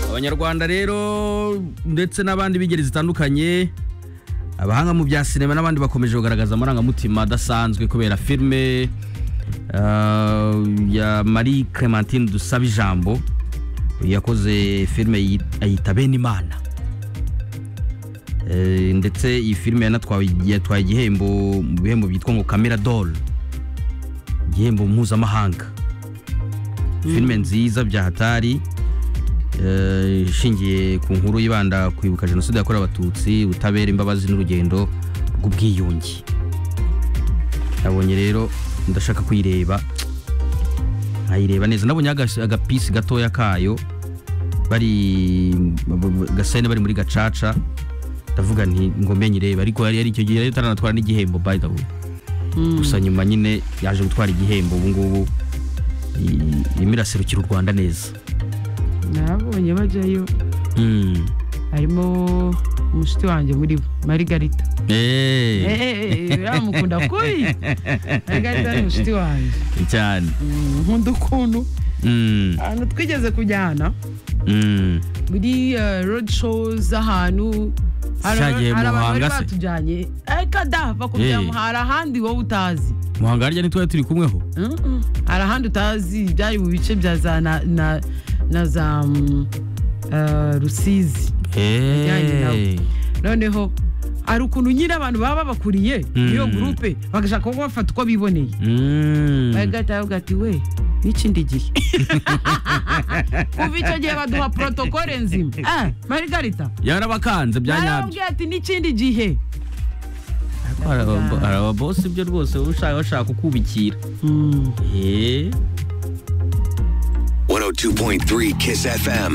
abanyarwanda rero ndetse n'abandi b'ingeri zitandukanye abahanga mu bya sinema n'abandi bakomeje kugaragaza amarangamutima adasanzwe kubera filime ah, ya marie clementine dusaba ijambo yakoze filime yit- ayita bene imana Eh, ndetse iyi filime yanatwawe yatwaye igihembo mu bihembo byitwa ngo kamera dol igihembo mpuzamahanga filime nziza bya hatari eh, ishingiye ku nkuru yibanda ku kwibuka jenoside yakorewe abatutsi ubutabera imbabazi n'urugendo rw'ubwiyunge nabonye rero ndashaka kuyireba nkayireba neza nabonye agas- agapisi gatoya kayo bari gasene bari muri gacaca ndavuga nti ngo menye ireba ariko yari yari icyo gihe yari itaranatwara n'igihembo by the way gusa nyuma nyine yaje gutwara igihembo ubu ngubu i- irimo iraserukira u rwanda neza nabonye bajyayo Mm. harimo umushuti wanjye muri bo marigarita Eh, yamukunda kubi marigarita ni umushuti wanjye cyane Mm, nkunda ukuntu Mm, ahantu twigeze kujyana mm. muri eh, road show z'ahantu hari aba- Cyagiye hari mu abantu bari Muhanga se? batujyanye eka da Eh. bakujyamo hari ahandi wowe utazi muhanga harya ni twari turi kumweho Mm-mm. hari ahandi utazi byari mu bice bya za na, na, na za mm, eh, rusizi Bijyanye Eh, nabo. noneho hari ukuntu nyine abantu baba babakuriye Mm. iyo gurupe bagashaka ko bafata uko biboneye mm. bagahita bavuga ati we n'ikindi gihe kuva icyo gihe baduha porotokole nzima Eh, marigarita yarabakanze bya nyabyo narababwiye ati n'ikindi gihe hari aba- hari ababosi ibyo rwose baba ushaka- bashaka kukubikira Mm. Eh. 102.3 Kiss FM.